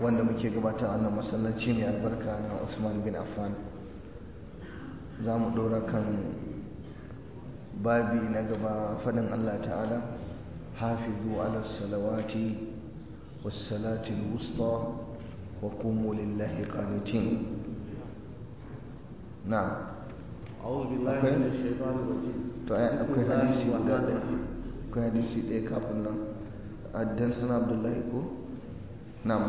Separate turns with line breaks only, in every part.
wanda muke gabata a wannan masallaci mai albarka na Usman bin Affan za mu ɗora kan babi na gaba faɗin Allah ta'ala hafizu ala salawati wassalati wusta wa qumu lillahi qanitin na'am
أعوذ بالله من الشيطان الرجيم
to akwai hadisi guda ɗaya akwai hadisi ɗaya kafin nan addan sana abdullahi ko na'am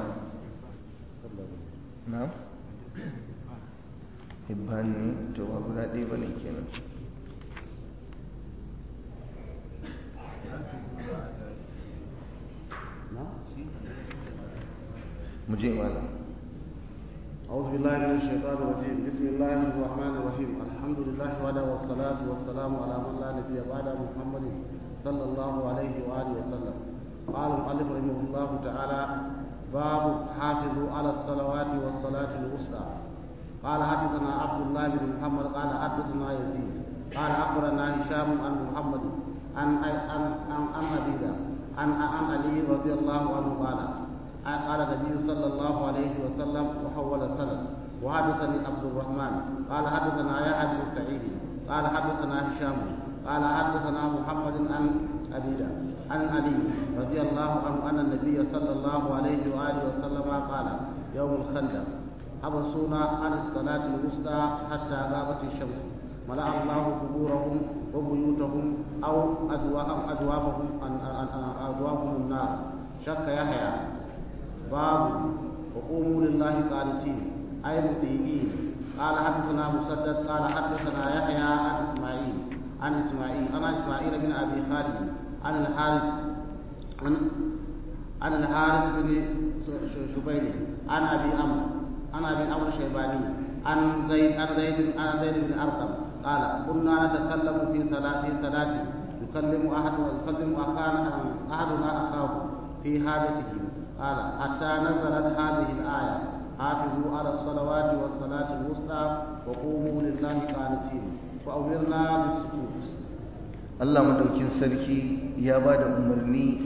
na'am hibban ne to ba guda ɗaya ba ne kenan mu je malam
أعوذ بالله من الشيطان الرجيم بسم الله الرحمن الرحيم الحمد لله وحده والصلاة والسلام على من لا نبي بعد محمد صلى الله عليه وآله وسلم قال المؤلف رحمه الله تعالى باب حافظوا على الصلوات والصلاة الوسطى قال حدثنا عبد الله بن محمد قال حدثنا يزيد قال أخبرنا هشام عن محمد عن عن عن عن أبيدا عن عن علي رضي الله عنه قال قال النبي صلى الله عليه وسلم وحول السند وحدثني عبد الرحمن قال حدثنا يا بن سعيد قال حدثنا هشام قال حدثنا محمد عن أبيدا عن علي رضي الله عنه أن النبي صلى الله عليه وآله وسلم قال يوم الخندق حبسونا عن الصلاة الوسطى حتى غابت الشمس ملأ الله قبورهم وبيوتهم أو أدوابهم أدوابهم النار شك يحيى باب وقوموا لله قانتين أي مطيعين قال حدثنا مسدد قال حدثنا يحيى عن إسماعيل عن إسماعيل أنا إسماعيل بن أبي خالد عن الحارث عن عن الحارث بن شبيل عن أبي أمر عن أبي أمر الشيباني عن زيد عن زيد عن زيد بن أرقم قال كنا نتكلم في صلاة في صلاة يكلم أحد يكلم أخانا أحدنا أخاه في حاجته قال حتى نزلت هذه الآية حافظوا على الصلوات والصلاة الوسطى وقوموا لله قانتين وأمرنا بالسكوت
Allah madaukin sarki ya ba da umarni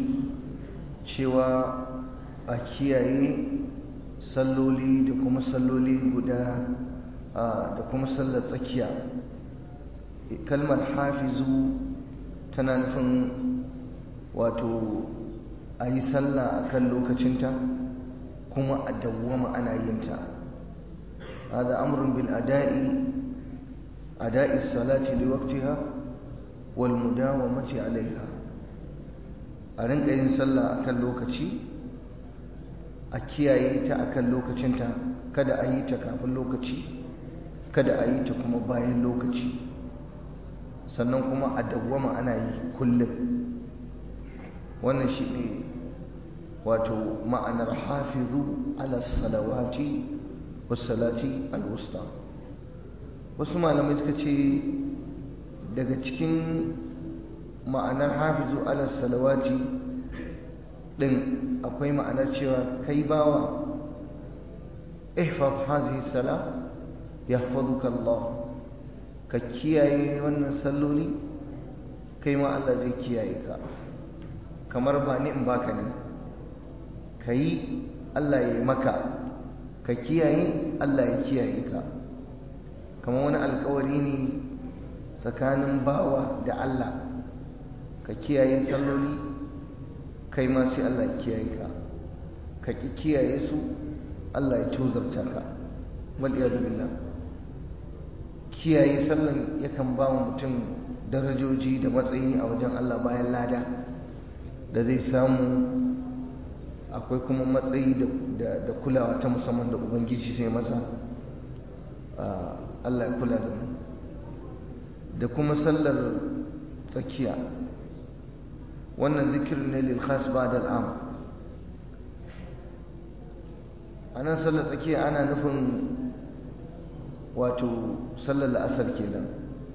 cewa a kiyaye salloli da kuma salloli guda da kuma sallar tsakiya kalmar hafizu tana nufin wato a yi sallah a kan lokacinta kuma a dawwama ana yinta hada amrun bil ada'i ada'i salati li waqtiha wal mudawamati alaiha a rinka yin sallah akan lokaci a kiyaye ta akan lokacinta kada a yi ta kafin lokaci kada a yi ta kuma bayan lokaci sannan kuma a dawwama ana yi kullum wannan shi ne wato ma'anar hafizu ala salawati wasalati alwusta wasu malamai suka ce daga cikin ma'anar hafizu ala salawati din akwai ma'anar cewa kai bawa ihfaz hazihi sala yahfazuka Allah ka kiyaye wannan salloli kai ma Allah zai kiyaye ka kamar ba ni in baka ne ka yi Allah ya yi maka ka kiyaye Allah ya kiyaye ka kamar wani alkawari ne tsakanin bawa da Allah ka kiyaye salloli kai ma sai Allah ya kiyaye ka ka ki kiyaye su Allah ya tozarta ka wal iyadu billah kiyaye sallan yakan ba mutum darajoji da matsayi a wajen Allah bayan lada da zai samu akwai kuma matsayi da kulawa ta musamman da ubangiji sai masa Allah ya kula da mu da kuma sallar tsakiya wannan zikirin ne lil khas ba'da al'am anan sallar tsakiya ana nufin wato sallar la'asar kenan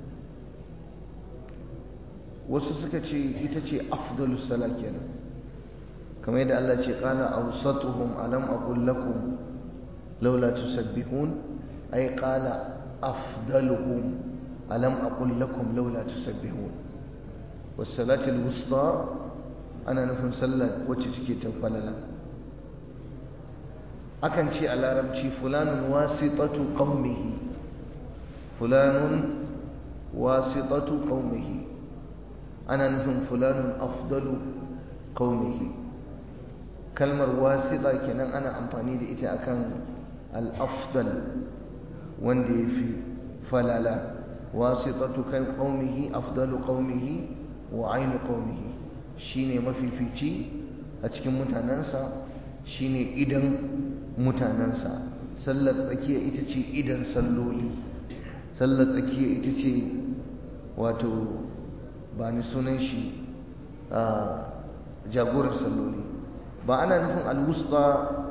wasu suka ce ita ce afdalus sala kenan kamar yadda Allah ce qala awsatuhum alam aqul lakum laula tusabbihun ay qala afdaluhum alam aqul lakum laula tusabbihun was salati al wusta ana nufin sallar wacce take ta falala akan ce a larabci fulanun wasitatu qaumihi fulanun wasitatu qaumihi ana nufin fulanun afdalu qaumihi kalmar wasita kenan ana amfani da ita akan al-afdal wanda yafi falala wasitatu kai qaumihi afdalu qaumihi wa ainu qaumihi shine mafifici a cikin mutanansa shine idan mutanansa sallar tsakiya ita ce idan salloli sallar tsakiya ita ce wato ba ni sunan shi a jagorar salloli ba ana nufin alwusta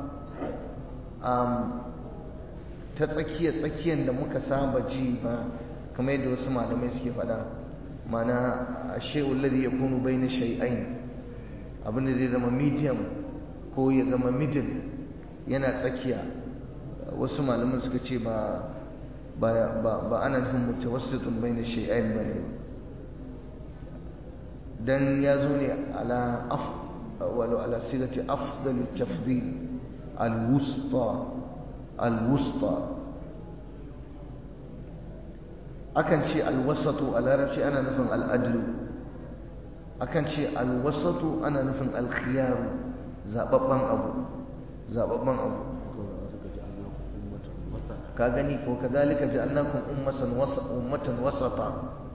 ta tsakiya tsakiyar da muka saba ji ba kamar yadda wasu malamai suke faɗa mana a she'ul ladhi yakunu bayna shay'ain abinda zai zama medium ko ya zama middle yana tsakiya wasu malaman suka ce ba ba ana nufin mutawassitun bayna shay'ain bane dan ya zo ne ala af walau ala sigati afdal tafdil al-wusta al-wusta akan ce alwasatu a larabci ana nufin al'adlu akan ce alwasatu ana nufin alkhiyaru zababban abu zababban abu ka gani ko kadhalika ja'alnakum ummatan wasa ummatan wasata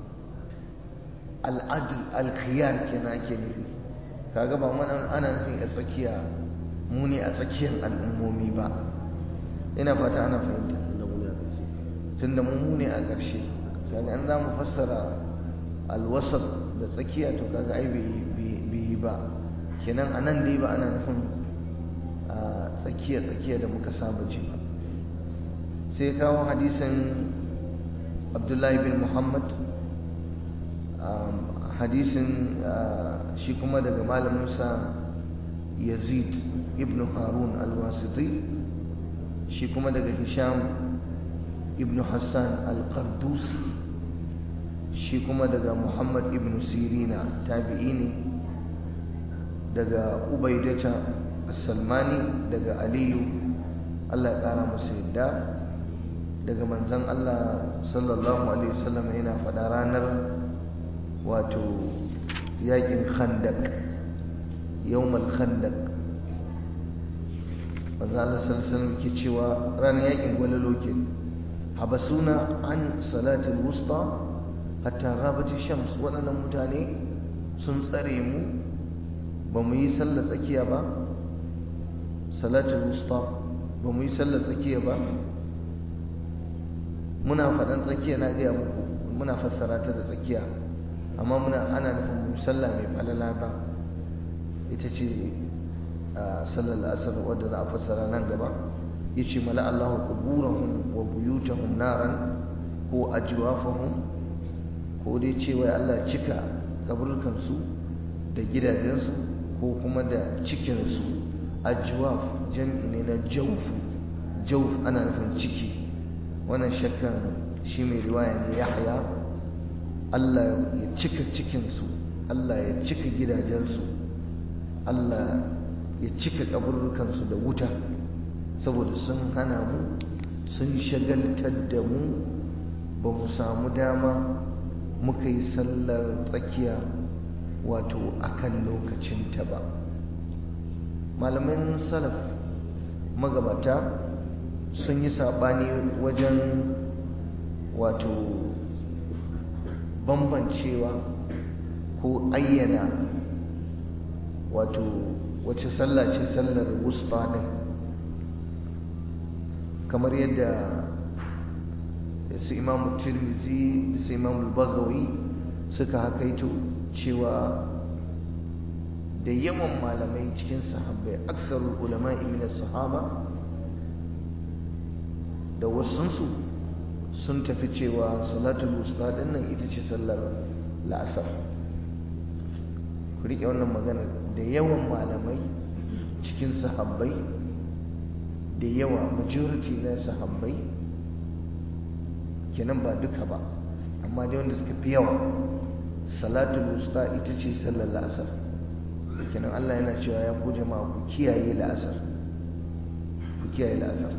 al'adl alkhiyar kenan ake nufi kaga ba mana ana nufin a tsakiya mu ne a tsakiyar al'ummomi ba ina fata ana fahimta tunda mu ne a ƙarshe kaga an za mu fassara alwasat da tsakiya to kaga ai bai yi ba kenan a nan dai ba ana nufin tsakiya tsakiya da muka saba ji ba sai kawo hadisin abdullahi bin muhammad hadisin shi kuma daga malaminsa yazid ibn harun alwasiti shi kuma daga hisham ibn hassan al-qardusi shi kuma daga muhammad ibn sirina tabi'i ne daga ubaidata salmani daga aliyu allah ya kara masa yadda daga manzan allah sallallahu alaihi wasallam yana faɗa ranar wato yakin khandak yawmal khandak manzan allah sallallahu alaihi wasallam ke cewa ranar yakin gwalalo ke habasuna an salatul wusta hatta ghabati shams waɗannan mutane sun tsare mu ba mu yi sallar tsakiya ba salatul wusta ba mu yi sallar tsakiya ba muna faɗan tsakiya na gaya muku muna fassara ta da tsakiya amma muna ana nufin mu sallah mai falala ba ita ce sallar asar wadda za a fassara nan gaba yace mala Allahu quburahum wa buyutahum naran ko ajwafahum ko dai cewa Allah cika kaburkan su da gidajensu ko kuma da cikin su ajwaf jam'i ne na jawf jawf ana nufin ciki wannan shakkan shi mai riwaya ne Yahya Allah ya cika cikin su Allah ya cika gidajensu Allah ya cika kaburkan su da wuta saboda sun hana mu sun shagaltar da mu ba mu samu dama muka yi sallar tsakiya wato akan lokacinta ba malaman salaf magabata sun yi saɓani wajen wato bambancewa ko ayyana wato wace sallah ce sallar wusta ɗin kamar yadda su imamu tirmizi da su imamu bagawi suka hakaito cewa da yawan malamai cikin sahabbai aksarul ulama min sahaba da wasunsu sun tafi cewa salatul wusta nan ita ce sallar la'asar ku riƙe wannan magana da yawan malamai cikin sahabbai da yawa majority na sahabbai kenan ba duka ba amma dai wanda suka fi yawa salatul wusta ita ce sallar la'asar kenan Allah yana cewa ya ku jama'a ku kiyaye la'asar ku kiyaye la'asar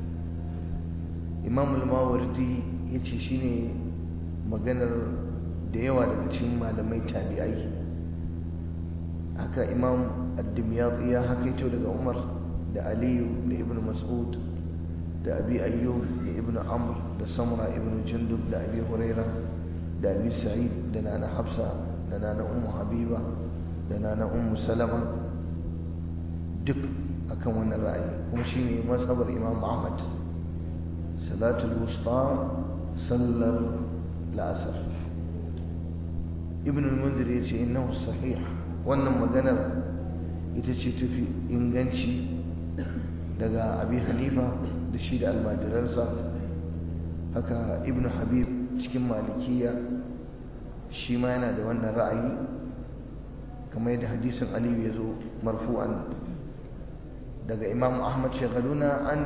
imam al-mawardi ya ce shi ne maganar da yawa daga cikin malamai tabi'ai haka imam ad-dimyati ya hakaito daga umar da aliyu da ibn mas'ud da abi ayyub da ibn amr da samra ibn jundub da abi huraira da abi sa'id da nana hafsa da nana ummu habiba da nana ummu salama duk akan wannan ra'ayi kuma shine mazhabar imam ahmad salatul wusta sallar la'asar ibn al-munzir yace innahu sahih wannan maganar ita ce tafi inganci daga abi hanifa da shi da almajiransa haka ibn habib cikin malikiya shi ma yana da wannan ra'ayi kamar yadda hadisin aliyu ya zo marfu'an daga imam ahmad shagaluna an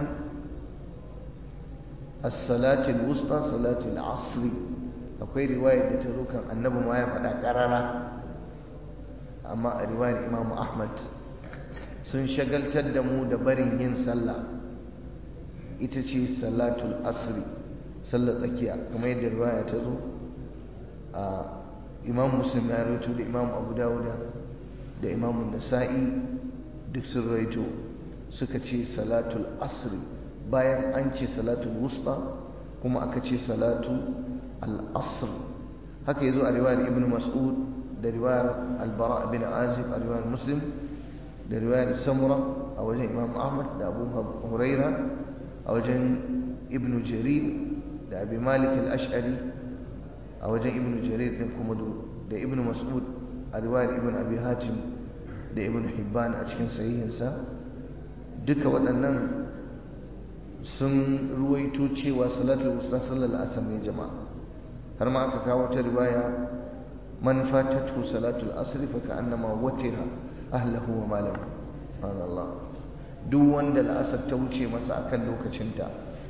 as-salatil wusta salatil asri akwai riwayar da ta zo kan annabi ma ya faɗa ƙarara amma a riwayar imam ahmad sun shagaltar da mu da barin yin sallah ita ce salatul asri sallar tsakiya kamar yadda riwaya ta zo a imam muslim ya rawaito da imam abu dawuda da imam nasa'i duk sun rawaito suka ce salatul asri bayan an ce salatul wusta kuma aka ce salatu al-asr haka yazo a riwayar ibn mas'ud da riwayar al-bara bin azib a riwayar muslim da riwayar samura a wajen imam ahmad da abu huraira a wajen ibn jarir da abi malik al-ash'ari a wajen ibn jarir din kuma da ibn mas'ud a riwayar ibn abi hatim da ibn hibban a cikin sahihinsa duka waɗannan sun ruwaito cewa salatul wusta sallar asar ne jama'a har ma aka kawo ta riwaya man fatatu salatul asr fa ka'annama watira ahlahu wa malahu subhanallah duk wanda la'asar ta wuce masa akan lokacinta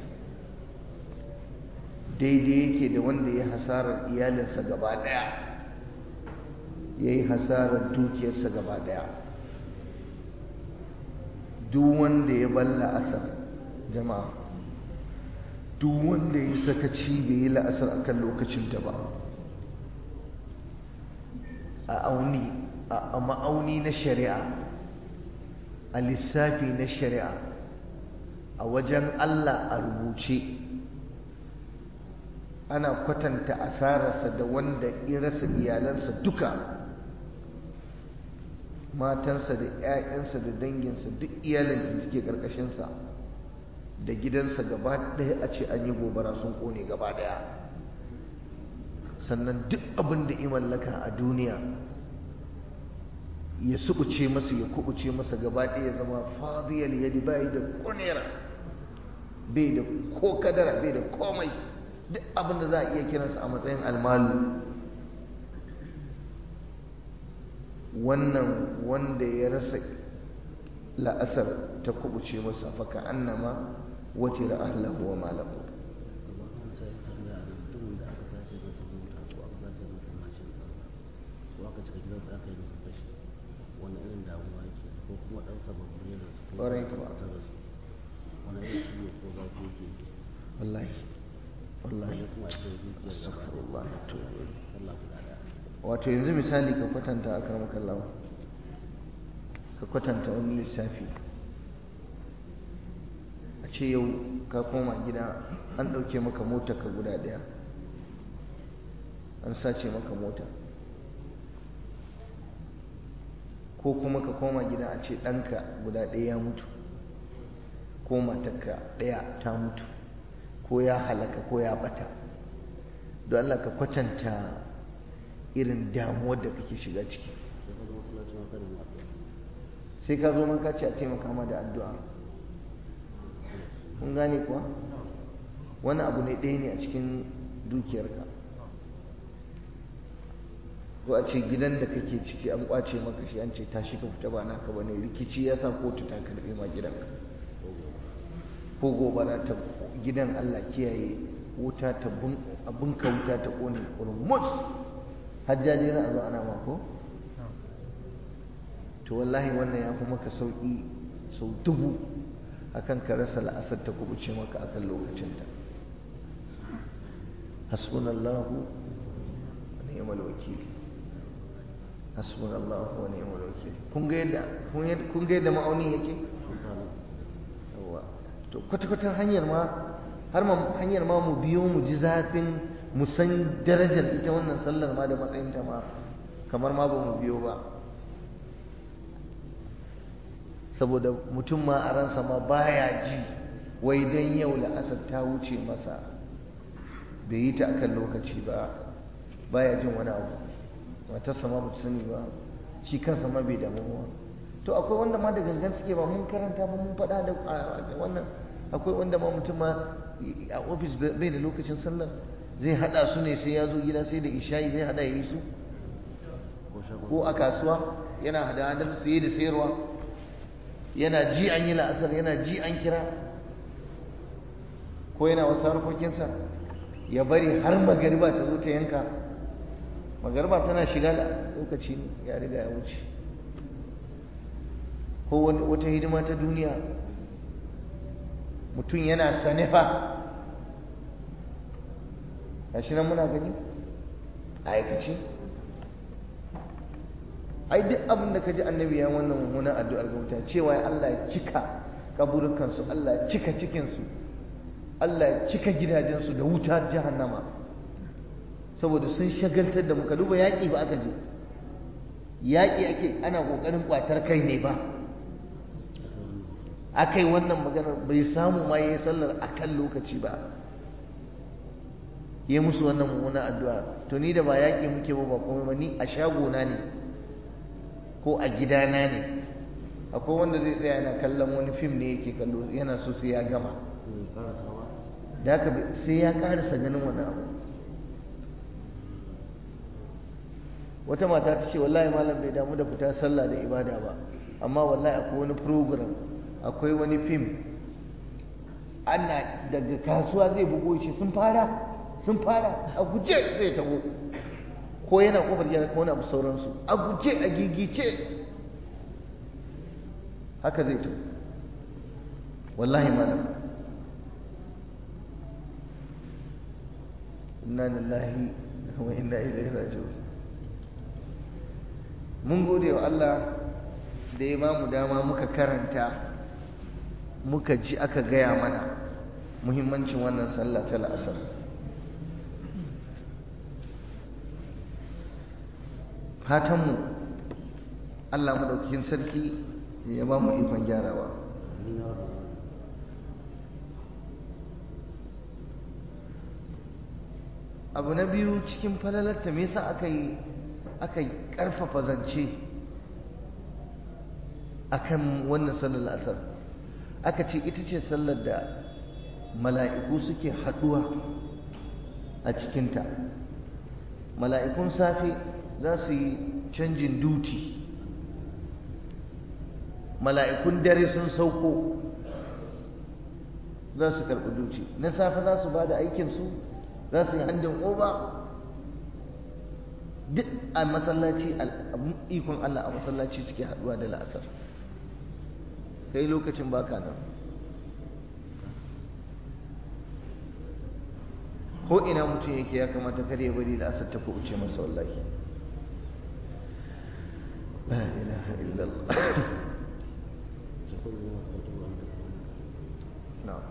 daidai yake da wanda ya hasarar iyalinsa gaba daya ya yi hasarar dukiyarsa gaba daya duk wanda ya balla asar jama'a duk wanda ya sakaci bai yi la'asar akan lokacinta ba a auni a ma'auni na shari'a a lissafi na shari'a a wajen Allah a rubuce ana kwatanta asararsa da wanda ya rasa iyalansa duka matansa da 'ya'yansa da danginsa duk iyalinsa suke ƙarƙashinsa da gidansa gaba ɗaya a ce an yi gobara sun ƙone gaba ɗaya sannan duk abin da mallaka a duniya ya sukuce masa ya kubuce masa gaba ɗaya ya zama fadiyar yadi bai da kunera bai da ko kadara bai da komai duk abin da za a iya kiransa a matsayin almalu wannan wanda ya rasa la'asar ta kubuce masa faka annama wace da ahlahu wa malahu
wani irin damuwa yake ko kuma ɗan sababbi ne da su
ƙwarai kuwa
wani irin ciwo ko zafi yake ji
wallahi wallahi
wani kuma a cikin zuciyar gaba
astaghfirullah
da
to
sallah guda ɗaya
wato yanzu misali ka kwatanta aka maka lawa ka kwatanta wani lissafi a ce yau ka koma gida an ɗauke maka mota ka guda ɗaya an sace maka mota ko kuma ka koma gida a ce ɗanka guda ɗaya ya mutu ko matarka ɗaya ta mutu ko ya halaka ko ya bata don Allah ka kwatanta irin damuwar da kake shiga ciki
sai ka zo masallaci ma kada mu addu'a
sai ka zo man ka ce a taimaka ma da addu'a kun gane kuwa wani abu ne ɗaya ne a cikin dukiyarka ko a ce gidan da kake ciki an kwace maka shi an ce tashi ka fita ba naka bane rikici ya sa kotu ta karbe ma gidanka ko gobara ta gidan Allah kiyaye wuta ta abinka wuta ta kone kurmus hajjaji za a zo ana mako to wallahi wannan ya fi maka sauƙi sau dubu akan ka rasa la'asar ta kubuce maka akan lokacinta hasbunallahu wa ni'mal wakil hasbunallahu wa ni'mal wakil kun ga yadda kun ga yadda ma'auni yake yawa to kwata-kwata hanyar ma har ma hanyar ma mu biyo mu ji zafin mu san darajar ita wannan sallar ma da matsayinta ma kamar ma ba mu biyo ba saboda mutum ma a ransa ma baya ji wai dan yau la'asar ta wuce masa bai yi ta akan lokaci ba baya jin wani abu matarsa ma bata sani ba shi kansa ma bai damu ba to akwai wanda ma da gangan suke ba mun karanta ba mun faɗa da wannan akwai wanda ma mutum ma a ofis bai da lokacin sallar zai hada su ne sai ya zo gida sai da isha'i zai hada ya yi su ko a kasuwa yana hada hadar saye da sayarwa yana ji an yi la'asar yana ji an kira ko yana wasu harkokinsa ya bari har magariba ta zo ta yanka magariba tana shiga da lokaci ya riga ya wuce ko wata hidima ta duniya mutum yana sanefa gashi nan muna gani a aikace ai duk abin da ka ji annabi ya wannan mummunan addu'ar ga mutane cewa Allah ya cika kaburukansu Allah ya cika cikinsu Allah ya cika gidajensu da wutar jahannama saboda sun shagaltar da muka duba yaƙi ba aka je yaƙi ake ana ƙoƙarin ƙwatar kai ne ba aka yi wannan maganar bai samu ma ya yi sallar a kan lokaci ba ya musu wannan mummunan addu'a to ni da ba yaƙi muke ba ba kuma ba ni a shagona ne ko a gidana ne akwai wanda zai tsaya yana kallon wani fim ne yake kallo yana so sai ya gama da haka sai ya karasa ganin wani abu wata mata ta ce wallahi malam bai damu da fita sallah da ibada ba amma wallahi akwai wani program akwai wani fim ana daga kasuwa zai bugo shi sun fara sun fara a guje zai taho ko yana kofar gida ko wani abu sauransu a guje a gigice haka zai taho wallahi malam inna lillahi wa inna ilaihi raji'un mun gode wa Allah da ya bamu dama muka karanta muka ji aka gaya mana muhimmancin wannan sallah ta la'asar fatanmu Allah madaukakin sarki ya ba mu ikon gyarawa abu na biyu cikin falalarta me yasa aka yi aka karfafa zance akan wannan sallar asar aka ce ita ce sallar da mala'iku suke haduwa a cikinta mala'ikun safe za su yi canjin duti mala'ikun dare sun sauko za su karɓi duti na safe za su ba da aikinsu za su yi handin oba duk a masallaci ikon Allah a masallaci suke haɗuwa da la'asar kai lokacin baka nan ko ina mutum yake ya kamata kar ya bari la'asar ta kuɓuce masa wallahi la ilaha illallah na'am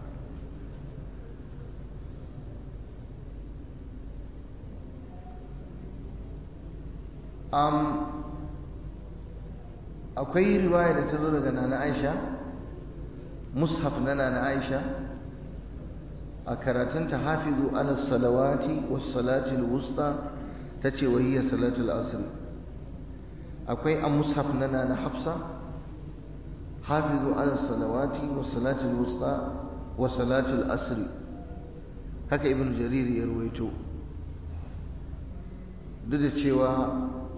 um, akwai riwaya da ta zo daga nana aisha mushaf na nana aisha a karatunta hafizu ala salawati was salati wusta ta ce wahiyar salatul asr akwai a mushaf na nana hafsa hafizu ala salawati was salati wusta wa salatul asr haka ibn jarir ya ruwaito duk da cewa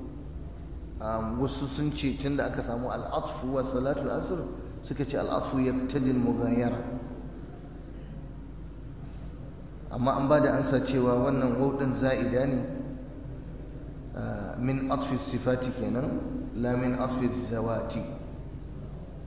wasu sun ce tun da aka samu al'atfu wa salatul asr suka ce al'atfu ya tajin mughayara amma an ba da ansa cewa wannan wauɗin za'ida ne min atfi sifati kenan la min atfi zawati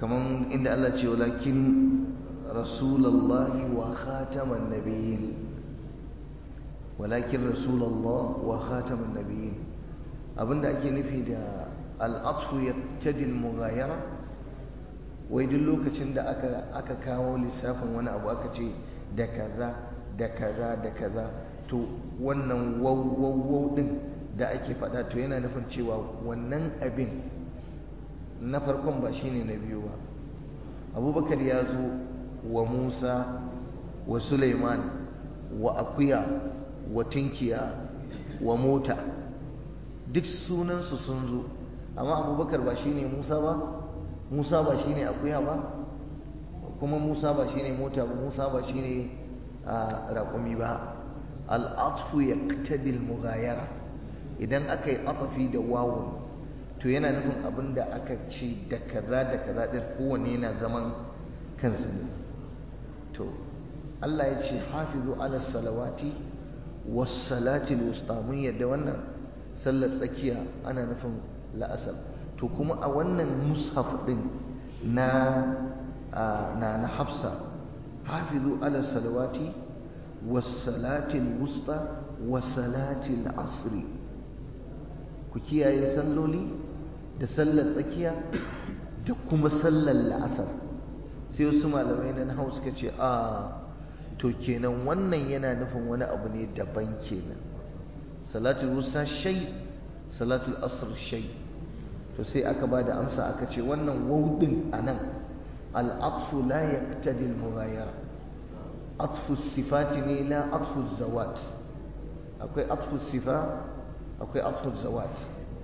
kaman inda Allah ce walakin rasulullahi wa khataman nabiyyin walakin rasulullah wa khataman nabiyyin abinda ake nufi da al'atfu yaqtadi al-mughayara wai duk lokacin da aka aka kawo lissafin wani abu aka ce da kaza da kaza da kaza to wannan waw din da ake faɗa to yana nufin cewa wannan abin na farkon ba shine na biyu ba abubakar ya zo wa musa wa suleiman wa akuya wa tinkiya wa mota duk sunansu sun zo amma abubakar ba shine musa ba musa ba shine akuya ba kuma musa ba shine mota ba musa ba shine raƙumi ba al'atfu ya ƙtadil mughayara idan aka yi atafi da wawun to yana nufin abin da aka ce da kaza da kaza ɗin kowane yana zaman kansa ne to Allah ya ce hafizu ala salawati was salati wusta mun yadda wannan sallar tsakiya ana nufin la'asar to kuma a wannan mushaf ɗin na na na hafsa hafizu ala salawati was salati wusta wa salati asri ku kiyaye salloli da sallar tsakiya da kuma sallar la'asar sai wasu malamai na hau suka ce a to kenan wannan yana nufin wani abu ne daban kenan salatul wusta shay salatul asr shay to sai aka ba da amsa aka ce wannan wawdin anan al-atfu la yaqtadi al-mughayara atfu sifati ne la atfu zawat akwai atfu sifa akwai atfu zawat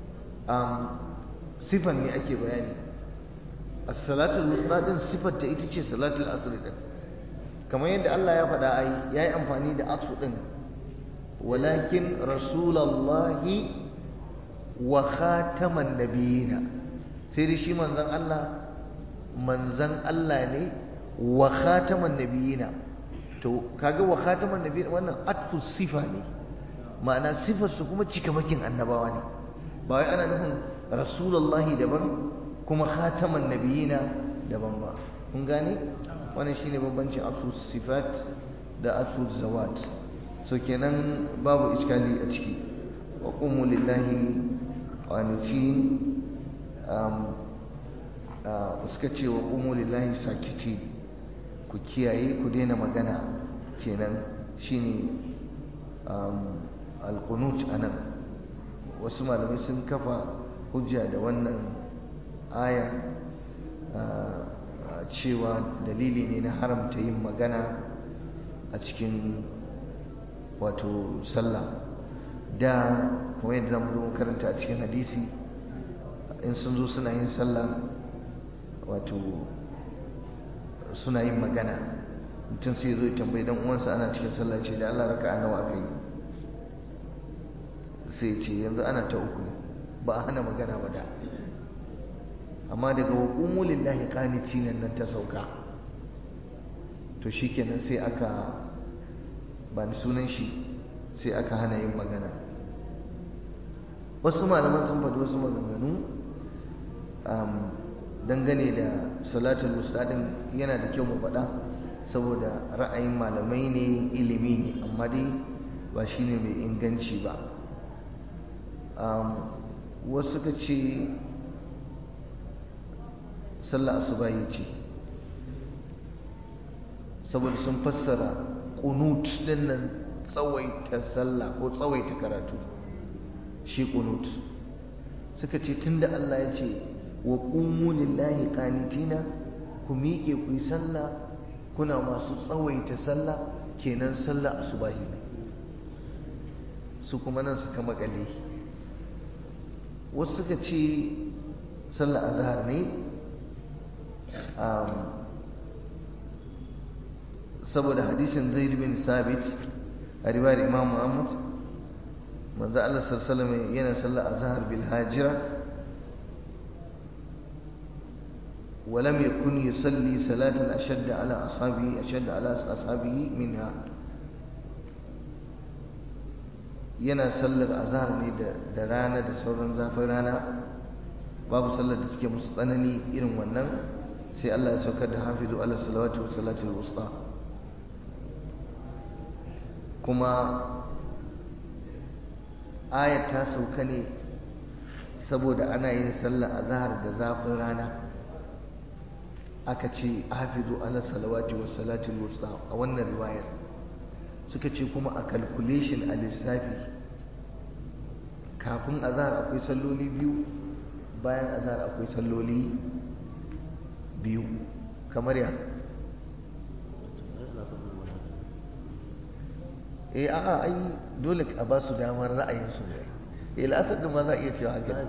sifan ne ake bayani as-salatul wusta din sifar ta ita ce salatul asr din kamar yadda Allah ya faɗa ai yayi amfani da atfu din walakin rasulullahi wa khataman nabiyina sai dai shi manzon Allah manzon Allah ne wa khataman nabiyina to kaga wa khataman nabiyina wannan atfu sifa ne ma'ana sifar su kuma cikamakin annabawa ne ba wai ana nufin rasulullahi daban kuma khataman nabiyina daban ba kun gane wannan shine bambancin asu sifat da asu zawat so kenan babu iskali a ciki wa qumu lillahi qanitin um suka ce wa qumu lillahi sakiti ku kiyaye ku daina magana kenan shine um alqunut anan wasu malamai sun kafa hujja da wannan aya cewa dalili ne na haramta yin magana a cikin wato sallah da kuma yadda zamu zo karanta a cikin hadisi in sun zo suna yin sallah wato suna yin magana mutum sai zo tambayi dan uwansa ana cikin sallah ce da Allah raka'a nawa aka yi sai ce yanzu ana ta uku ne ba a hana magana ba da amma daga waƙumu lillahi qanitin nan ta sauka to shikenan sai aka ba ni sunan shi sai aka hana yin magana wasu malaman sun faɗi wasu maganganu dangane da salatul mustadin yana da kyau mu faɗa saboda ra'ayin malamai ne ilimi ne amma dai ba shine mai inganci ba wasu suka ce sallah asubahi ce saboda sun fassara qunut din nan tsawaita sallah ko tsawaita karatu shi qunut suka ce tunda Allah ya ce wa qumu lillahi qanitina ku miƙe ku yi sallah kuna masu tsawaita sallah kenan sallah asubahi ne su kuma nan suka makale wasu suka ce sallah azhar ne saboda hadisin zaid bin sabit a riwayar imam muhammad manzo Allah sallallahu yana sallah azhar bil hajira ولم يكن يصلي صلاة أشد على أصحابه أشد على أصحابه منها yana sallar azhar ne da rana da sauran zafin rana babu sallar da suke musu tsanani irin wannan sai Allah ya saukar da hafizu ala salawati wa salatul wusta kuma ayat ta sauka ne saboda ana yin sallah a zahar da zafin rana aka ce hafizu ala salawati wa salatul wusta a wannan riwayar suka ce kuma a calculation a lissafi kafin azhar akwai salloli biyu bayan azhar akwai salloli biyu kamar ya eh a'a ai dole a ba su damar ra'ayinsu ne eh la'asar da ma za a iya cewa haka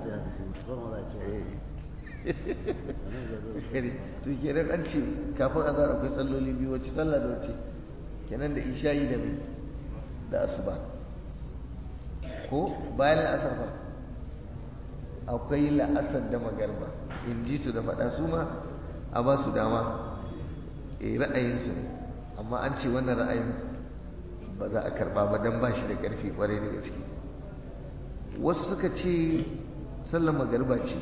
to kenan an ce kafin azhar akwai salloli biyu wacce sallah da wacce kenan da isha'i da mai da asuba ko bayan la'asar ba akwai la'asar da magarba in ji su da faɗa su ma a ba su dama eh ra'ayinsu ne amma an ce wannan ra'ayin ba za a karba ba don ba shi da ƙarfi ƙwarai da gaske wasu suka ce sallar magarba ce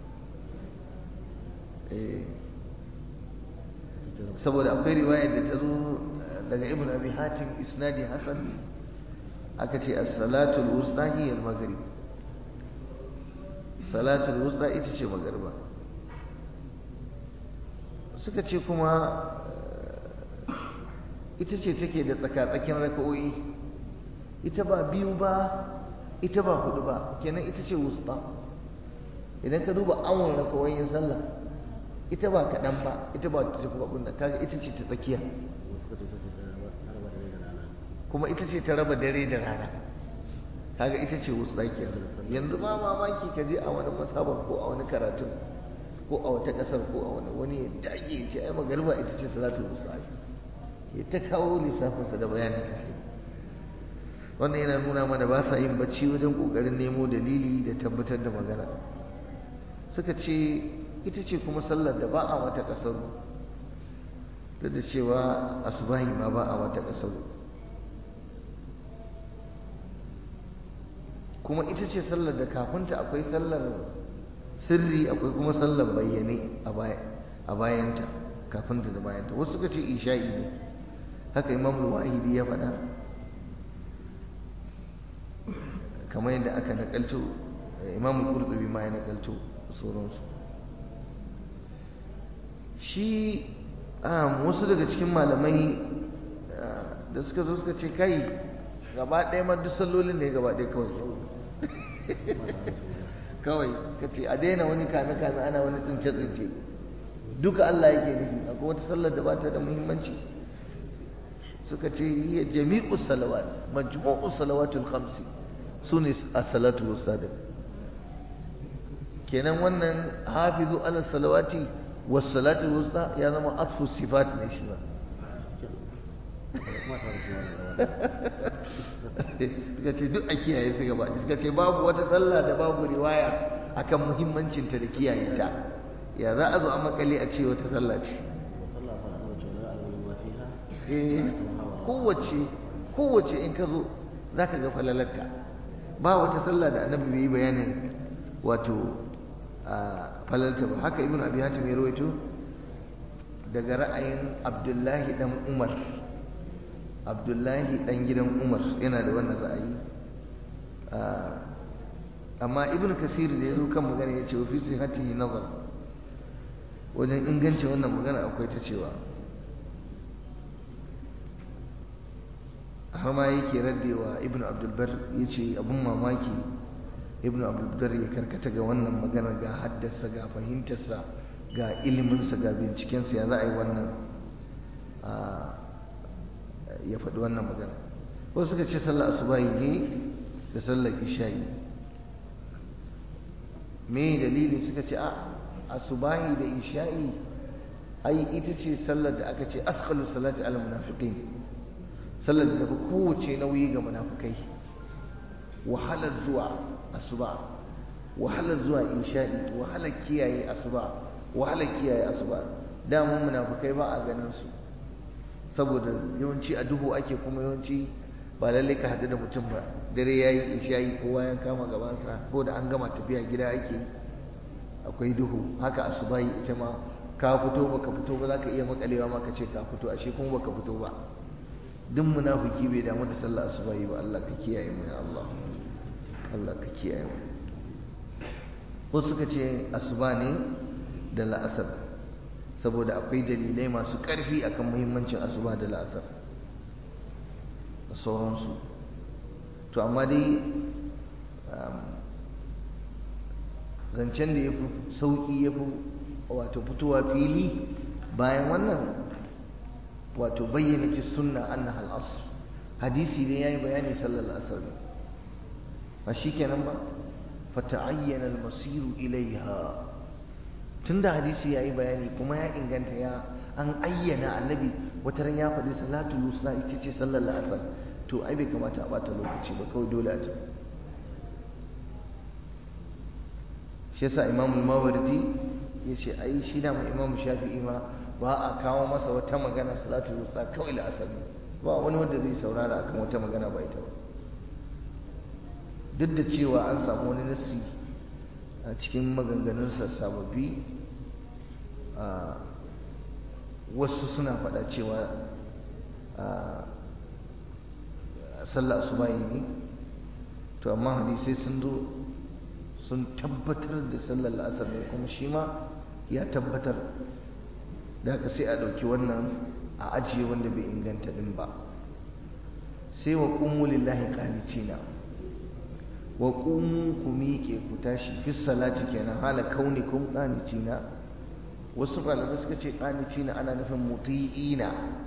saboda akwai riwayar da ta zo daga ibn abi hatim isnadi hasan aka ce as-salatul wusta hiya al-maghrib salatul wusta ita ce magarba suka ce kuma ita ce take da tsaka-tsakin raka'o'i ita ba biyu ba ita ba hudu ba kenan ita ce wusta idan ka duba awon raka'o'in sallah ita ba kaɗan ba ita ba ta tafi abin da kaga ita ce ta tsakiya kuma ita ce ta raba dare da rana kaga ita ce wusta kenan yanzu ma mamaki ka je a wani masaban ko a wani karatun ko a wata ƙasar ko a wani wani ya dage ya ce ai magariba ita ce salatul wusta ya ta kawo lissafinsa da bayaninsa shi wannan yana nuna mana ba sa yin bacci wajen ƙoƙarin nemo dalili da tabbatar da magana suka ce ita ce kuma sallar da ba a mata ƙasar duk da cewa asubahi ma ba a mata ƙasar kuma ita ce sallar da kafinta akwai sallar sirri akwai kuma sallar bayyane a bayanta kafinta da bayanta wasu suka ce isha'i ne haka imam wahidi ya faɗa kamar yadda aka nakalto imam qurtubi ma ya nakalto sauransu shi wasu daga cikin malamai da suka zo suka ce kai gaba ɗaya ma duk sallolin ne gaba ɗaya kawai kawai ka ce a daina wani kame-kame ana wani tsince-tsince duka Allah yake nufi akwai wata sallar da ba ta da muhimmanci suka ce hiya jami'u salawat majmu'u salawatul khamsi sune as-salatu was-sadaq kenan wannan hafizu ala salawati was-salatu wusta ya zama asfu sifat ne shi ba suka ce duk a kiyaye su gaba suka ce babu wata sallah da babu riwaya akan muhimmancinta da kiyaye ta ya za a zo a makale a ce wata sallah ce kowace kowace in ka zo za ka ga falalarta ba wata sallah da annabi bai yi bayanin wato falalarta ba haka ibn abi hatim ya rawaito daga ra'ayin abdullahi dan umar abdullahi dan gidan umar yana da wannan ra'ayi amma ibn kasir da ya zo kan magana ya ce wa fi sihatihi nazar wajen ingancin wannan magana akwai ta cewa har ma yake raddewa ibn abdulbar ya ce abin mamaki ibn abdulbar ya karkata ga wannan magana ga haddasa ga fahimtarsa ga iliminsa ga bincikensa ya za a yi wannan ya faɗi wannan magana wasu suka ce sallar asubahi ne da sallar isha'i me dalili suka ce a asubahi da isha'i ai ita ce sallar da aka ce askhalu salati al munafiqin sallar da tafi kowace nauyi ga munafikai wahalar zuwa asuba wahalar zuwa isha'i wahalar kiyaye asuba wahalar kiyaye asuba damun munafikai ba a ganin su saboda yawanci a duhu ake kuma yawanci ba lalle ka haɗu da mutum ba dare yayi isha'i kowa ya kama gabansa ko da an gama tafiya gida ake akwai duhu haka asubahi ita ma ka fito baka fito ba za ka iya makalewa ma ka ce ka fito ashe kuma baka fito ba duk munafiki bai damu da sallah asuba yi ba Allah ka kiyaye mu ya Allah Allah ka kiyaye mu wasu suka ce asuba ne da la'asar saboda akwai dalilai masu ƙarfi akan muhimmancin asuba da la'asar da sauransu to amma dai zancen da ya fi sauƙi ya fi wato fitowa fili bayan wannan wato bayyana fi sunna anna al-asr hadisi ne yayi bayani sallar asar ne ba shikenan ba fata'ayyana al-masiru ilaiha tunda hadisi yayi bayani kuma ya inganta ya an ayyana annabi wata ran ya faɗi salatu lusa ita ce sallar asar to ai bai kamata a bata lokaci ba kawai dole a ci shi yasa imamul mawardi ya ce ai shi da mai imamu shafi'i ma ba a kawo masa wata magana salatu wusta kawai da asali ba wani wanda zai saurara akan wata magana ba ita ba duk da cewa an samu wani nasi a cikin maganganunsa sababbi a wasu suna faɗa cewa sallah asubahi ne to amma hadisai sun zo sun tabbatar da sallar la'asar ne kuma shi ma ya tabbatar da haka sai a ɗauki wannan a ajiye wanda bai inganta ɗin ba sai wa ƙummu lillahi ƙanicina wa ƙummu ku miƙe ku tashi fi salati kenan hala kauni kun ƙanicina wasu malamai suka ce ƙanicina ana nufin muti'ina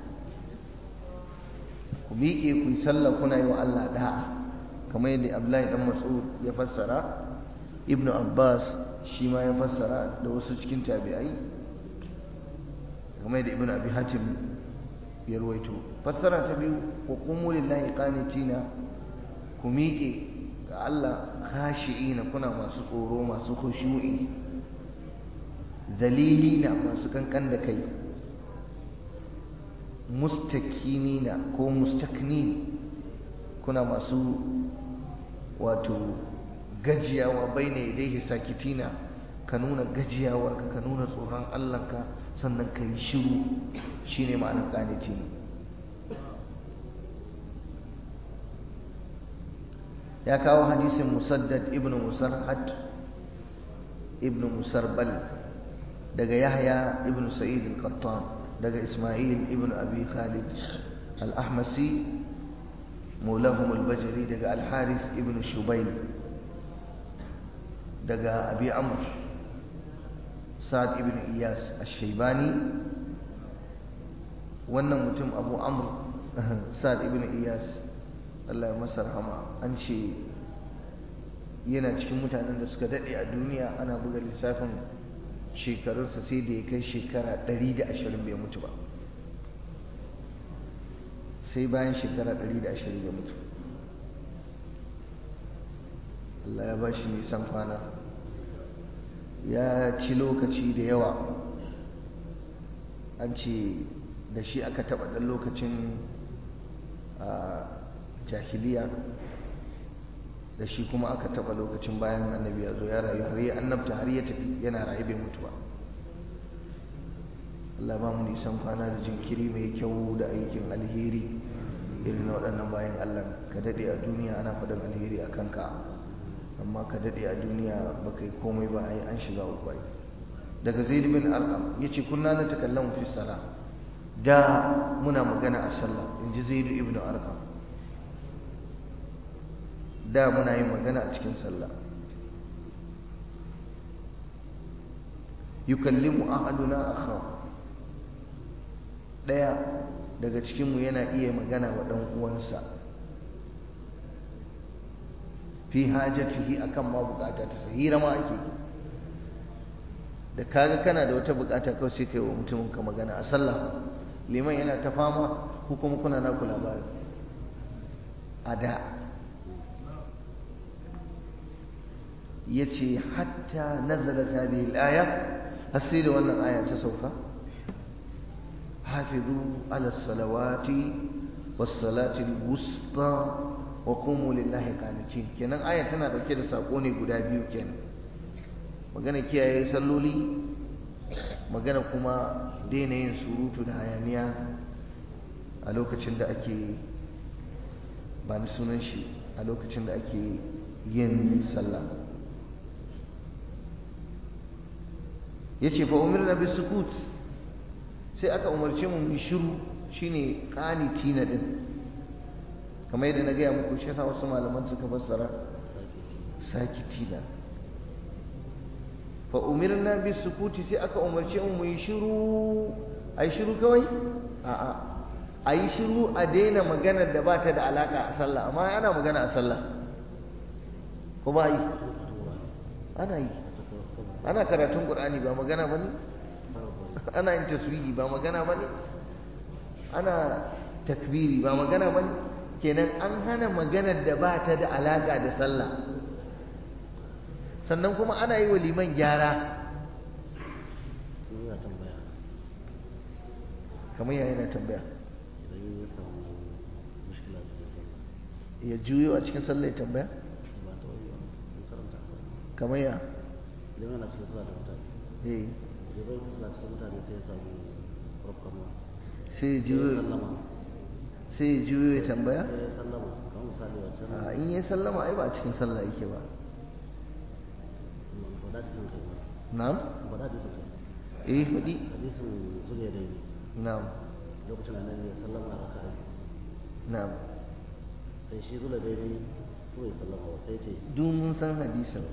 ku miƙe ku yi sallah kuna yi wa Allah da'a kamar yadda Abdullahi dan Mas'ud ya fassara Ibn Abbas shi ma ya fassara da wasu cikin tabi'ai kamar yadda Ibn Abi Hatim ya ruwaito fassara ta biyu wa qumu lillahi qanitina ku miƙe ga Allah khashi'ina kuna masu tsoro masu khushu'i dalilina masu kankan da kai mustakinina ko mustaknin kuna masu wato gajiyawa bai ne dai sakitina ka nuna gajiyawarka ka nuna tsoron Allahnka sannan ka yi shiru shine ma'anar ƙanici ya kawo hadisin musaddad ibn musarhad ibn musarbal daga yahya ibn sa'id al-qattan daga Ismail ibn Abi Khalid al-Ahmasi maulahum al-Bajali daga al-Harith ibn Shubayl daga Abi Amr Sa'ad ibn Iyas al-Shaybani wannan mutum Abu Amr Sa'ad ibn Iyas Allah ya masa rahama an ce yana cikin mutanen da suka dade a duniya ana buga lissafin shekarunsa sai da ya kai shekara 120 bai mutu ba sai bayan shekara 120 ya mutu Allah ya ba shi nisan kwana ya ci lokaci da yawa an ce da shi aka taɓa ɗan lokacin jahiliya da shi kuma aka taba lokacin bayan annabi ya zo ya rayu har ya annabta har ya tafi yana rayu bai mutu ba Allah ba mu nisan kwana da jinkiri mai kyau da aikin alheri irin waɗannan bayan Allah ka daɗe a duniya ana faɗin alheri a kanka amma ka daɗe a duniya ba kai komai ba ai an shiga uku ai daga zaid bin arqam yace kunna na takallamu fi salah da muna magana a sallah inji zaid ibn arqam da muna yin magana a cikin sallah yukallimu ahaduna akhaw daya daga cikin mu yana iya magana wa dan uwansa fi hajatihi akan ma bukata ta sahira ma ake da kaga kana da wata bukata kawai sai kai wa mutumin ka magana a sallah liman yana ta fama ko kuma kuna naku labari a da yace hatta nazalat hadhihi al-aya har sai da wannan aya ta sauka hafizu ala salawati was salati al-wusta wa qumu lillahi qanitin kenan aya tana dauke da sako ne guda biyu kenan magana kiyaye salloli magana kuma daina yin surutu da hayaniya a lokacin da ake ba ni sunan shi a lokacin da ake yin sallah ya ce fa umarna bi sukut sai aka umarce mu mu shiru shine qanitina din kamar yadda na gaya muku shi yasa wasu malaman suka fassara sakitina fa umirna bi sukuti sai aka umarce mu yi shiru ai shiru kawai a'a ayi shiru a daina maganar da ba ta da alaka a sallah amma ana magana a sallah ko ba yi ana yi ana karatun qur'ani ba magana bane ana yin taswihi ba magana bane ana takbiri ba magana bane kenan an hana maganar da ba ta da alaka da sallah sannan kuma ana yi wa liman gyara kamar yaya yana tambaya ya juyo a cikin sallah ya tambaya kamar ya
idan yana cikin sallah da mutane
eh
idan yana cikin mutane sai ya samu rafkanuwa
sai ya juyo
sallama
sai ya juyo ya tambaya
sai ya sallama kamar misali wancan
a in ya sallama ai ba a cikin sallah yake ba
faɗa hadisin kai ba
na'am
faɗa hadisin kai
eh hudi
hadisin zuliya dai ne
na'am
lokacin da nan ya sallama a raka'a
na'am
sai shi zuliya dai ne ko ya sallama ba sai ce
duk mun san hadisin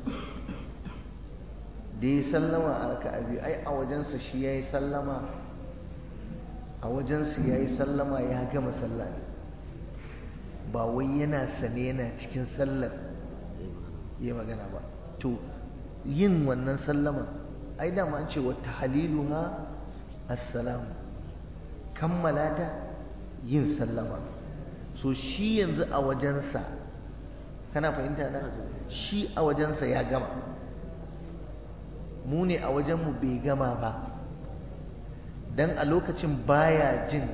da ya sallama a raka'a biyu ai a wajensa shi ya yi sallama a wajensa ya yi sallama ya gama sallah ne ba wai yana sane yana cikin sallar ya magana ba to yin wannan sallama ai dama an ce wa tahliluha assalamu kammala ta yin sallama so shi yanzu a wajensa kana fahimta na shi a wajensa ya gama mu ne a wajenmu bai gama ba don a lokacin baya jin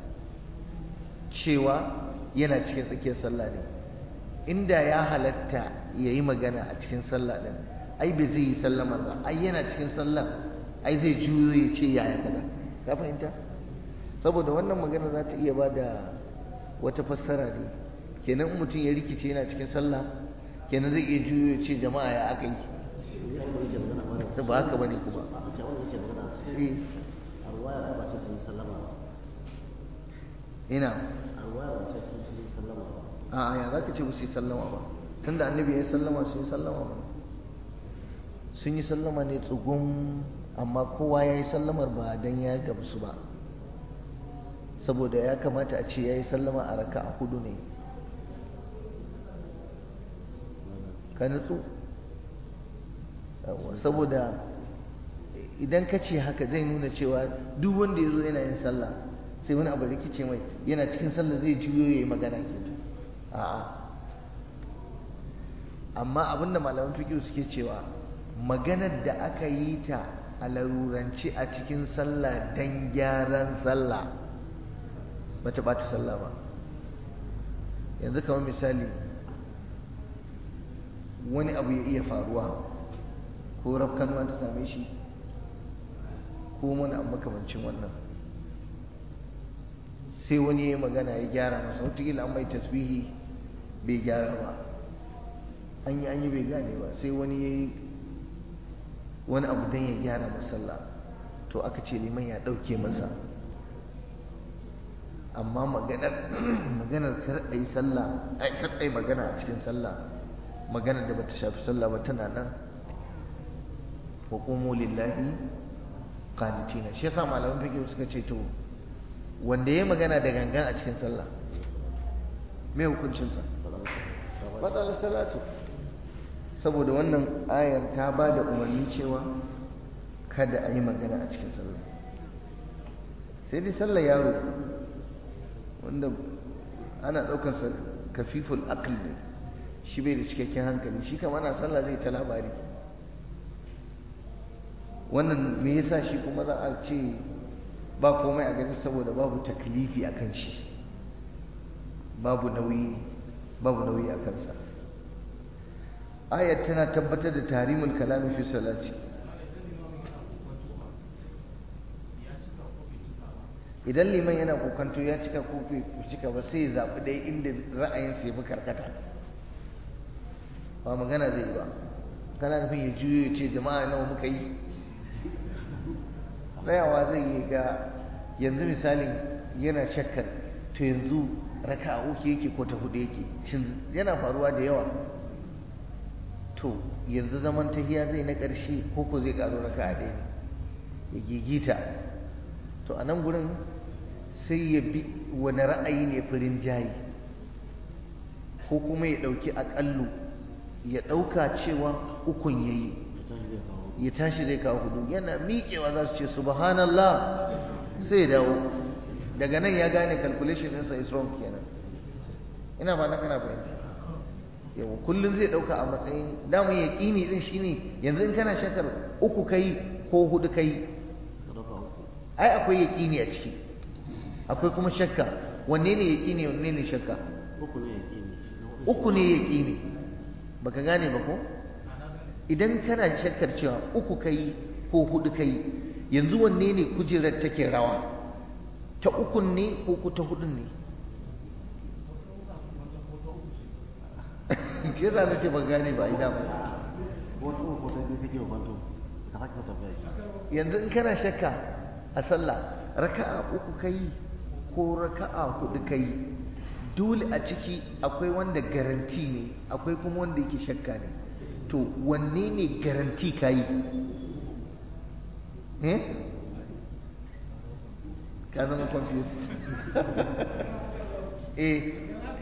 cewa yana cikin tsakiyar sallah ne inda ya halatta ya yi magana a cikin sallah ɗin ai bai zai yi sallamar ba ai yana cikin sallah ai zai juyo ya ce yaya kaza ka fahimta saboda wannan magana za ta iya ba da wata fassara ne kenan in mutum ya rikice yana cikin sallah kenan zai iya juyo ya ce jama'a ya aka yi ba haka bane kuma
a ce wanda yake magana
eh
a ruwaya ba ce sun yi sallama ba
ina
a ruwaya ba ce sun yi sallama ba
a ya za ka ce ba su yi sallama ba tunda annabi ya yi sallama sun yi sallama ba sun yi sallama ne tsugun amma kowa ya yi sallamar ba don ya gamsu ba saboda ya kamata a ce ya yi sallama a raka a hudu ne ka nutsu Yawwa, saboda idan ka ce haka zai nuna cewa duk wanda ya zo yana yin sallah sai wani abu rikice mai yana cikin sallah zai juyo ya yi magana ke a'a amma abinda malaman fikihu suke cewa maganar da aka yi ta a larurance a cikin sallah don gyaran sallah ba ta ɓata sallah ba yanzu kamar misali wani abu ya iya faruwa ko rafkanuwa ta same shi ko wani abu makamancin wannan sai wani ya yi magana ya gyara masa wataƙila an mai tasbihi bai gyara ba an yi an yi bai gane ba sai wani ya yi wani abu don ya gyara masalla to aka ce liman ya ɗauke masa amma maganar maganar kar a yi sallah ai kar a yi magana a cikin sallah maganar da bata shafi sallah ba tana nan wa qumu lillahi qanitina shi yasa malaman fiqh suka ce to wanda ya magana da gangan a cikin sallah me hukuncinsa matsalar salatu saboda wannan ayar ta ba da umarni cewa kada a yi magana a cikin sallah sai dai sallar yaro wanda ana ɗaukarsa kafiful aql ne shi bai da cikakken hankali shi kama ana sallah zai ta labari wannan me yasa shi kuma za a ce ba komai a gani saboda babu taklifi a kan shi babu nauyi babu nauyi a kansa ayat tana tabbatar da tarimul kalami fi salati idan liman yana kokanto ya cika ko bai cika ba sai ya zaɓi ɗaya inda ra'ayinsa ya fi karkata ba magana zai ba kana nufin ya juyo ya ce jama'a nawa muka yi tsayawa zai yi ga yanzu misalin yana shakkar to yanzu raka a uku yake ko ta hudu yake shin yana faruwa da yawa to yanzu zaman tahiya zai na ƙarshe ko ko zai ƙaro raka a ɗaya ne ya gigita to a nan gurin sai ya bi wani ra'ayi ne firin jayi ko kuma ya ɗauki aƙallu ya ɗauka cewa ukun ya yi ya tashi zai kawo hudu yana miƙewa za su ce subhanallah sai ya dawo daga nan ya gane calculation ɗinsa is wrong kenan ina ba na kana fahimta yau kullum zai ɗauka a matsayin damu ya ƙini ɗin shine yanzu in kana shakar uku kai ko hudu kai ai akwai ya ƙini a ciki akwai kuma shakka wanne ne ya ƙini wanne ne shakka uku ne ya ƙini baka gane ba ko idan kana shakkar cewa uku kai ko hudu kai yanzu wanne ne kujerar take rawa ta ukun ne ko ku ta hudun ne shi za na ce ban gane ba ina ba yanzu in kana shakka a sallah raka'a uku kai ko raka'a hudu kai dole a ciki akwai wanda garanti ne akwai kuma wanda yake shakka ne to wanne ne garanti ka yi eh ka zama confused eh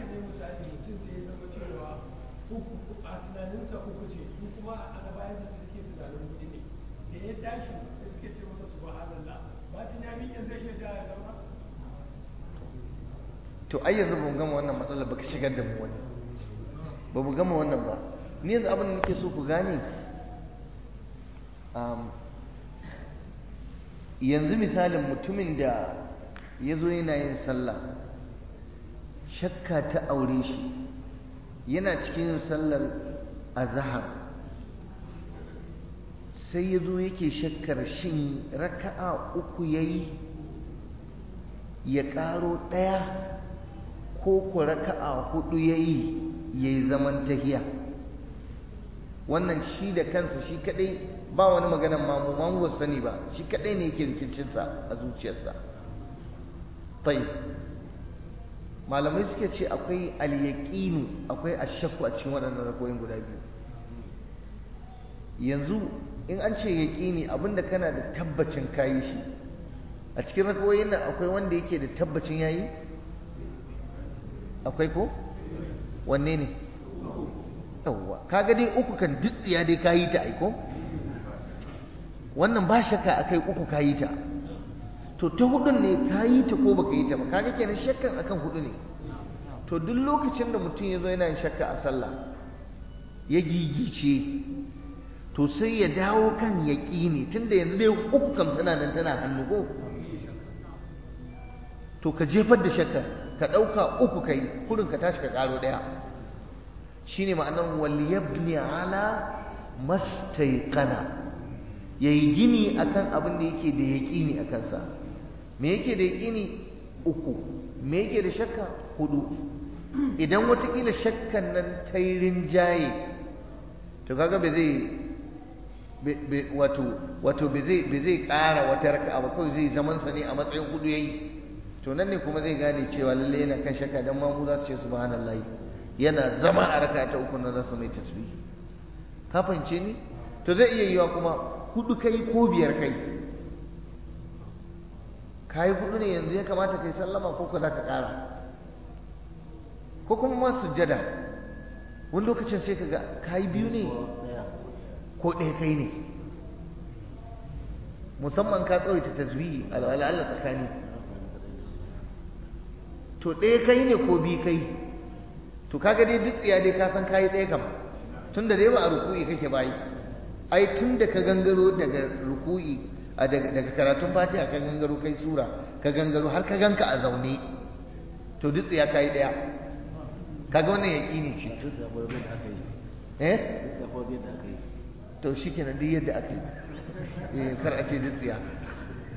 ya tashi sai suke ce masa subhanallah bacin ya miƙe zai iya ja ya zama
to ai yanzu ba mu gama wannan matsalar ba ka shigar da mu wani ba mu gama wannan ba ni yanzu abin da nake so ku gane yanzu misalin mutumin da ya zo yana yin sallah shakka ta aure shi yana cikin sallar azahar sai ya zo yake shakkar shin raka'a uku ya yi ya ƙaro ɗaya ko ku raka'a hudu ya yi ya yi zaman tahiya wannan shi da kansa shi kadai ba wani maganan mamu mamu ba sani ba shi kadai ne yake rikicinsa a zuciyarsa tai malamai suke ce akwai alyaqinu akwai ashakku a cikin waɗannan rakoyin guda biyu yanzu in an ce yaqini abinda kana da tabbacin kayi shi a cikin rakoyin nan akwai wanda yake da tabbacin yayi akwai ko wanne ne yawwa kaga dai uku kan dutsiya dai kayi ta aiko wannan ba shakka akai uku kayi ta to ta hudun ne kayi ta ko baka yi ta ba kaga kenan shakkan akan hudu ne to duk lokacin da mutum ya zo yana yin shakka a sallah ya gigice to sai ya dawo kan yaƙini tunda yanzu dai uku kam tana nan tana hannu ko to ka jefar da shakka ka ɗauka uku kai kurin ka tashi ka ƙaro ɗaya shine ma'anar waliyabni ala mastaiqana yayi gini akan abin da yake da yaqini akan sa me yake da yaqini uku me yake da shakka hudu idan watakila shakkan nan ta yi rinjaye to kaga ba zai wato wato ba zai ba zai ƙara wata raka'a ba kawai zai zaman sa ne a matsayin hudu yayi to nan ne kuma zai gane cewa lalle yana kan shakka dan ma mu za su ce subhanallahi yana zama a raka ta uku na za su mai tasbihi ka fahimce ni to zai iya yiwa kuma hudu kai ko biyar kai kai hudu ne yanzu ya kamata kai sallama ko ko za ka kara ko kuma ma sujjada wani lokacin sai ka ga kai biyu ne ko ɗaya kai ne musamman ka tsawaita tasbihi al'ala tsakani to ɗaya kai ne ko biyu kai to kaga dai duk tsiya dai ka san kayi ɗaya kam tun da dai ba a ruku'i kake bayi ai tun da ka gangaro daga ruku'i daga karatun fatiha ka gangaro kai sura ka gangaro har ka ganka a zaune to duk tsiya kayi ɗaya kaga wannan yaƙini ce eh to shi kenan duk yadda aka yi kar a ce duk tsiya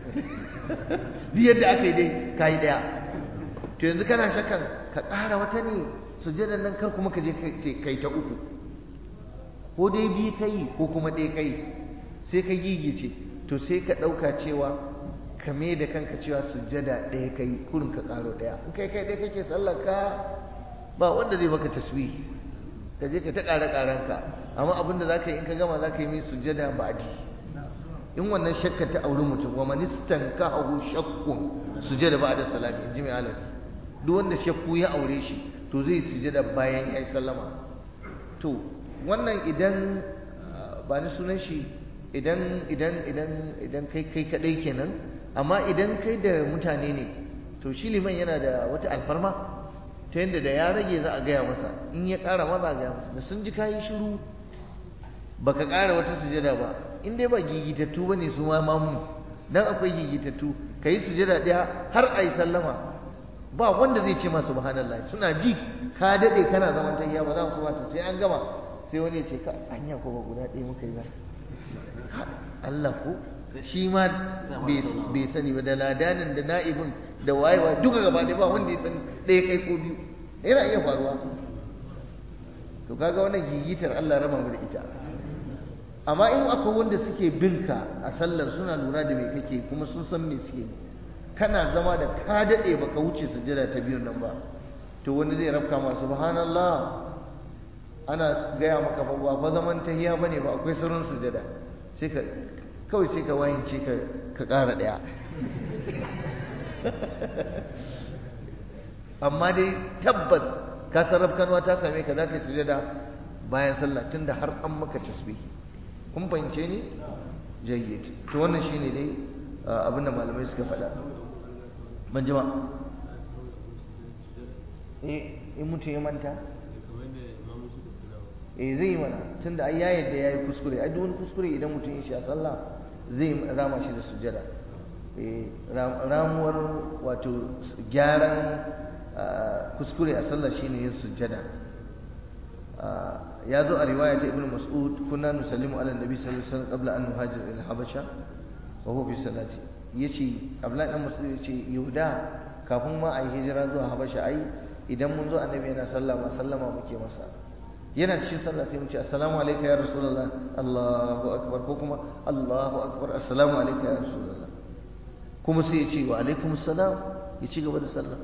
duk yadda aka yi dai ka yi ɗaya to yanzu kana shakkan ka ƙara wata ne sujjadan nan kar kuma ka je kai ta uku ko dai biyu ka yi ko kuma ɗaya ka yi sai ka gigice to sai ka ɗauka cewa ka me da kanka cewa sujjada ɗaya ka yi kurin ka ƙaro ɗaya in kai kai ɗaya kake sallar ka ba wanda zai maka tasbih ka je ka ta ƙara ƙaranka amma abinda za ka yi in ka gama za ka yi mai sujjada ba a ji in wannan shakka ta auri mutum wa manistan ka hagu shakkun sujjada ba da salami in ji mai alabi duk wanda shakku ya aure shi to zai sujjada bayan ya yi sallama to wannan idan ba ni sunan shi idan idan idan idan kai kai kadai kenan amma idan kai da mutane ne to shi liman yana da wata alfarma ta yadda da ya rage za a gaya masa in ya ƙara ma za a gaya masa da sun ji kayi shiru baka ƙara wata sujada ba in dai ba gigitattu ba ne su ma mamu dan akwai gigitattu ka yi sujada ɗaya har a yi sallama ba wanda zai ce ma subhanallah suna ji ka daɗe kana zaman tahiya ba za su bata sai an gama sai wani ya ce ka anya ko ba guda ɗaya muka yi ba Allah ko shi ma bai sani ba da ladanin da na'ibin da wayewa duka gaba ɗaya ba wanda ya sani ɗaya kai ko biyu yana iya faruwa to kaga wannan gigitar Allah raba mu da ita amma in akwai wanda suke binka a sallar suna lura da me kake kuma sun san me suke kana zama da ka daɗe baka wuce sujjada ta biyun nan ba to wani zai rafka ma subhanallah ana gaya maka fa ba fa zaman tahiya bane ba akwai sirrin sujjada sai ka kawai sai ka wayance ka ka ƙara ɗaya amma dai tabbas ka sarraf kanwa ta same ka za ka yi sujada bayan sallah tunda har an maka tasbihi kun fahimce ni jayyid to wannan shine dai abin da malamai suka faɗa ban jima eh in mutum ya manta eh zai yi mana tunda ai ya yadda yayi kuskure ai duk wani kuskure idan mutum ya sha sallah zai rama shi da sujada eh ramuwar wato gyaran kuskure a sallah shine yin sujada ya zo a riwaya ta ibnu mas'ud kunna nusallimu ala nabi sallallahu alaihi wasallam qabla an nuhajir ila habasha wa huwa fi salati yace abdullahi dan mas'ud yace yahuda kafin ma a yi hijira zuwa habasha ai idan mun zo annabi yana sallah ma sallama muke masa yana cikin sallah sai mu ce assalamu alayka ya rasulullah Allahu akbar ko kuma Allahu akbar assalamu alayka ya rasulullah kuma sai ya ce wa alaikum assalam ya ci gaba da sallah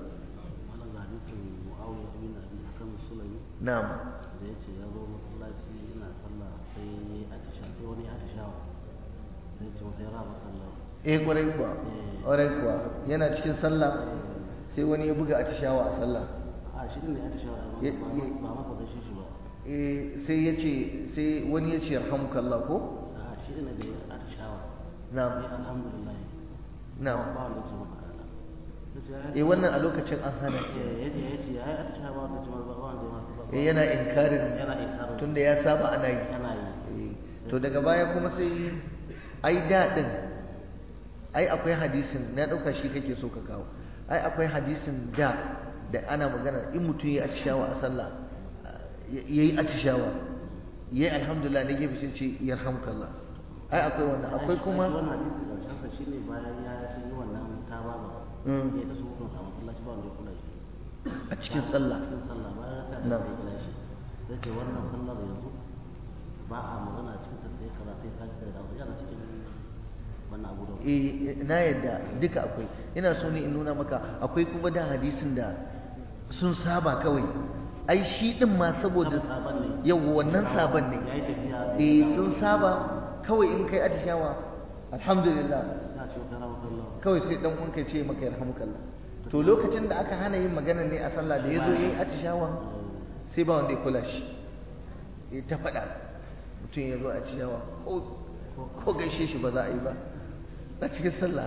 na'am
da ya ce ya zo masallaci ina sallah sai ya yi atisha sai wani ya atishawa sai ce wata ya raba sallah
eh kwarai kuwa kwarai kuwa yana cikin sallah sai wani ya buga atishawa a sallah
a shi ne atishawa
Ya-
ba
ya-
ba masa gaishe shi ba
eh sai ya ce sai wani ya ce yarhamukallah ko
a shi ne da ya atishawa
na'am
sai alhamdulillah
na'am
ba wanda ya ce masa kada sai ce ya
eh wannan a lokacin an hana
ce
ke
ya ce ya ce ya yi atishawa ba wanda ya ce masa ba wanda ya masa ba
eh yana inkarin
yana inkarin
tunda ya saba ana yi
yana yi
Eh, to daga baya kuma sai ai daɗin ai akwai hadisin na ɗauka shi kake so ka kawo ai akwai hadisin da da ana magana in mutum ya atishawa a sallah ya yi atishawa ya yi alhamdulillah na gefe sai ce yarhamkallah ai akwai wannan akwai kuma
wannan hadisi karshen sa shine bayan ya sun yi wannan tababa
Mm.
ya ta sukun a masallaci ba wanda ya kula shi
a cikin sallah
cikin sallah bayan ya ta
Na.
da kula shi sai ce wannan sallar yanzu ba a magana cikin ta sai kaza sai ka da dawo yana cikin wannan abu da
eh na yadda duka akwai ina so ne in nuna maka akwai kuma da hadisin da sun saba kawai ai shi din ma saboda
sabon ne
yau wannan sabon ne
ya yi tafiya
eh sun saba kawai in kai atishawa alhamdulillah
ya ce wata rawa kallon
kawai sai dan uwanka ya ce maka yarhamukallah to lokacin da aka hana yin magana ne a sallah da yazo yayi atishawa sai ba wanda ya kula shi ya ta faɗa mutum ya zo atishawa ko ko gaishe shi ba za a yi ba a cikin sallah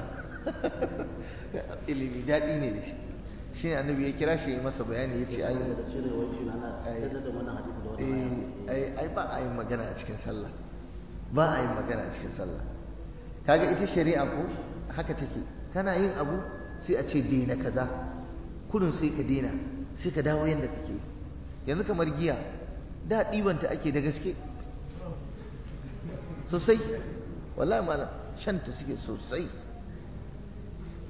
ilimi daɗi ne da shi shi ne annabi ya kira shi ya yi masa bayani ya ce ayi
da cire wai shi na na
Ai.
sai da wannan hadisi da wannan
eh, ai ai ba a yin magana a cikin sallah ba a yin magana a cikin sallah kaga ita shari'a ko haka take kana yin abu sai a ce daina kaza kurin sai ka daina sai ka dawo yadda kake yanzu kamar giya da ɗibanta ake da gaske sosai wallahi malam shanta suke sosai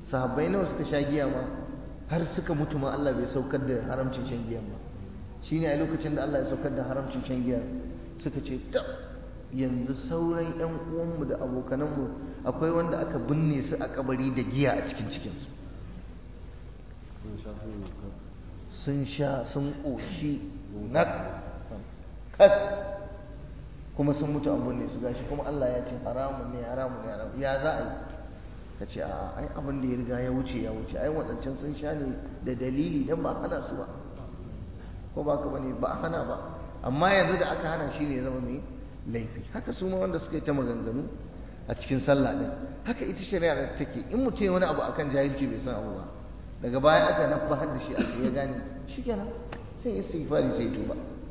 sahabbai nawa suka sha giya ma har suka mutu ma Allah bai saukar da haramcin shan giyan ba shine a lokacin da Allah ya saukar da haramcin shan giya suka ce ta yanzu sauran yan uwanmu da abokananmu akwai wanda aka binne su a kabari da giya a cikin cikinsu sun sha sun ƙoshi nak kat kuma sun mutu an binne su gashi kuma Allah ya ce haramun ne haramun ne haramun ya za a yi ka ce a ai abin da ya riga ya wuce ya wuce ai waɗancan sun sha ne da dalili dan ba hana su ba ko ba ka bane ba hana ba amma yanzu da aka hana shi ne ya zama mai laifi haka su ma wanda suka yi ta maganganu a cikin sallah din haka ita shari'a take in mutum wani abu akan jahilci bai san abu ba daga baya aka nabba da shi aka ya gane shikenan sai istighfari sai tuba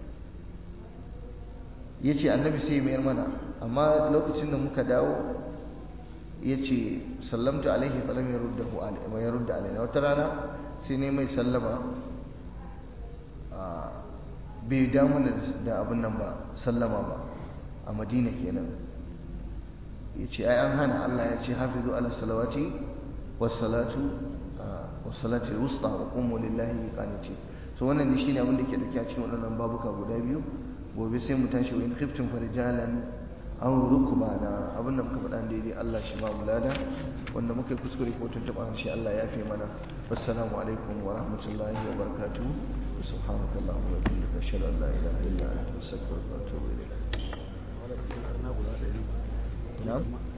yace annabi sai mayar mana amma lokacin da muka dawo yace sallamtu alaihi falam yaruddahu alaihi wa yarudda alaihi wata rana sai ne mai sallama bai damu da abin nan ba sallama ba a madina kenan yace ai an hana Allah ya ce hafizu ala salawati was salatu was salati wusta wa qumu lillahi qanitin so wannan ne shine abin da ke dauke a cikin waɗannan babuka guda biyu gobe sai mu tashi wa in khiftum farijalan aw rukbana abin da muka faɗa daidai Allah shi ba mu lada wanda muka yi kuskure ko tuntuɓa shi Allah ya fi mana wassalamu alaikum wa rahmatullahi wa barakatuh سبحانك اللهم وبحمدك اشهد ان لا اله الا انت استغفرك واتوب اليك نعم